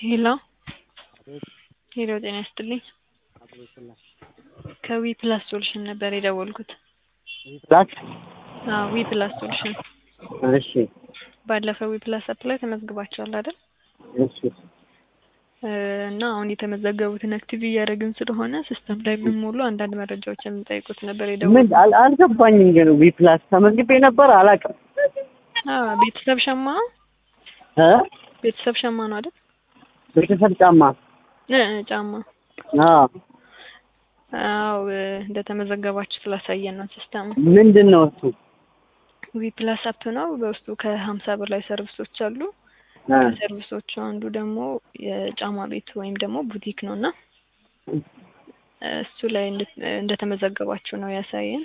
ሄሎ ሄሎ ጤና ይስጥልኝ ከዊ ፕላስ ሶሉሽን ነበር የደወልኩት ፕላስ አዎ ዊ ፕላስ ሶሉሽን እሺ ባለፈው ዊ ፕላስ አፕ ላይ ተመዝግባችኋል አይደል እሺ እና አሁን የተመዘገቡትን አክቲቭ እያደረግን ስለሆነ ሲስተም ላይ የምንሞሉ አንዳንድ መረጃዎች የምንጠይቁት ነበር ምን የደወልኩት አል- አልገባኝም ግን ዊ ፕላስ ተመዝግቤ ነበር አላውቅም አዎ ቤተሰብ ሸማ እ ቤተሰብ ሸማ ነው አይደል ቤተሰብ ጫማ እ ጫማ አዎ አዎ እንደተመዘገባችሁ ስላሳየን ነው ሲስተሙ ምንድን ነው እሱ ዊ ፕላስ አፕ ነው በውስጡ ከሀምሳ በላይ ሰርቪሶች አሉ እ ከሰርቪሶቹ አንዱ ደግሞ የጫማ ቤት ወይም ደግሞ ቡቲክ ነው እና እሱ ላይ እንድት- እንደተመዘገባችሁ ነው ያሳየን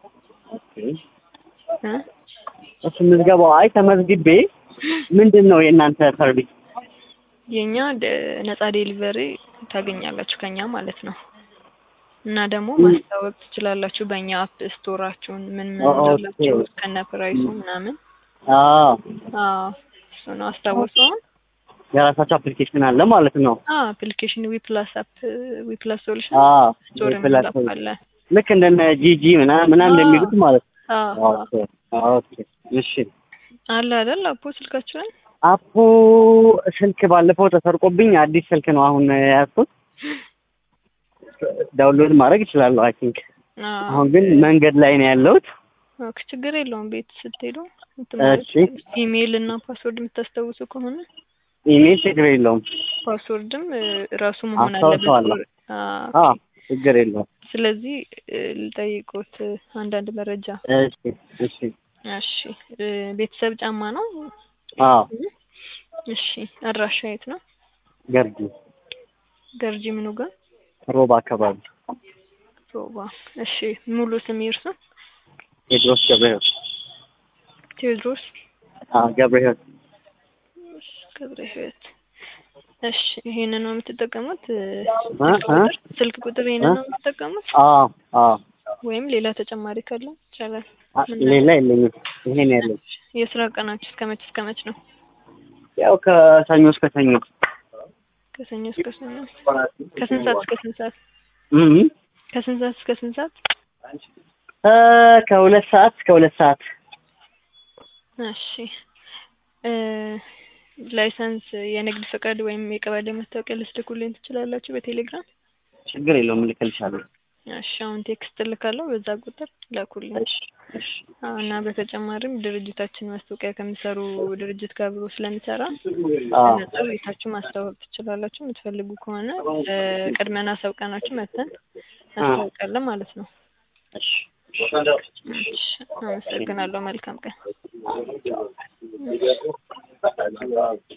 እ እሱ ምዝገባው አይ ተመዝግቤ ምንድን ነው የእናንተ ሰርቪስ የኛ ደ- ነጻ ዴሊቨሪ ታገኛላችሁ ከኛ ማለት ነው እና ደግሞ ማስታወቅ ትችላላችሁ በእኛ አፕ ስቶራችሁን ምን ምን ኦ- እንዳላችሁ ኦኬ። ከነ ፕራይሱ ምናምን አዎ አዎ እሱ ነው አስታውሰውን የራሳቸው አፕሊኬሽን አለ ማለት ነው አፕሊኬሽን ዊ ፕላስ አፕ ዊ ፕላስ ሶሉሽን አዎ ስቶር ዊ ፕላስ የሚላፋለ ልክ እንደነ ጂጂ ምናምን ምናምን አዎ። እንደሚሉት ማለት ነው አዎ ኦኬ ኦኬ እሺ አለ አይደል አፖ ስልካችሁን አፑ ስልክ ባለፈው ተሰርቆብኝ አዲስ ስልክ ነው አሁን የያዝኩት ዳውንሎድ ማድረግ እችላለሁ አይ ቲንክ አሁን ግን መንገድ ላይ ነው ያለሁት ኦኬ ችግር የለውም ቤት ስትሄዱ እሺ ኢሜይል እና ፓስወርድ የምታስታውሱ ከሆነ ኢሜል ችግር የለውም ፓስወርድም እ፣ ራሱ መሆን አለበት አስታውሰዋለሁ። አዎ፣ አዎ ኦኬ። ችግር የለውም ስለዚህ እ፣ ልጠይቅዎት እ፣ አንዳንድ መረጃ እሺ እሺ እሺ እ፣ ቤተሰብ ጫማ ነው አዎ እሺ አድራሻ የት ነው ገርጂ ገርጂ ምኑ ጋር ሮባ አካባቢ ሮባ እሺ ሙሉ ስም ይርሱ ቴድሮስ ገብረህይወት ቴዎድሮስ አዎ ገብረህይወት ገብረ ህይወት እሺ ይሄንን ነው የምትጠቀሙት እ፣ እ? ስልክ እ? ቁጥር ስልክ ቁጥር ይሄንን እ? ነው የምትጠቀሙት አዎ አዎ ወይም ሌላ ተጨማሪ ካለ ይቻላል አ- ሌላ የለኝም ይሄን ያለኝ የስራ ቀናችሁ እስከ መች እስከ መች ነው ያው ከሰኞ እስከ ሰኞ ከሰኞ እስከ ሰኞ ከስንት ሰዓት እስከ ስንት ሰዓት እም ከስንት ሰዓት እስከ ስንት ሰዓት እ ከሁለት ሰዓት እስከ ሁለት ሰዓት እሺ እ ላይሰንስ የንግድ ፈቃድ ወይም የቀበሌ መታወቂያ ልትልኩልኝ ትችላላችሁ በቴሌግራም ችግር የለውም እልክልሻለሁ እሺ አሁን ቴክስት እልካለሁ በዛ ቁጥር ላኩልኝ እሺ እሺ አዎ እና በተጨማሪም ድርጅታችን ማስታወቂያ ከሚሰሩ ድርጅት ጋር አብሮ ስለሚሰራ አዎ ነጻ ቤታችሁ ማስታወቅ ትችላላችሁ የምትፈልጉ ከሆነ እ፣ ቅድመና አሳውቀናችሁ መተን እናስታውቃለን ማለት ነው እሺ እሺ አመሰግናለሁ መልካም ቀን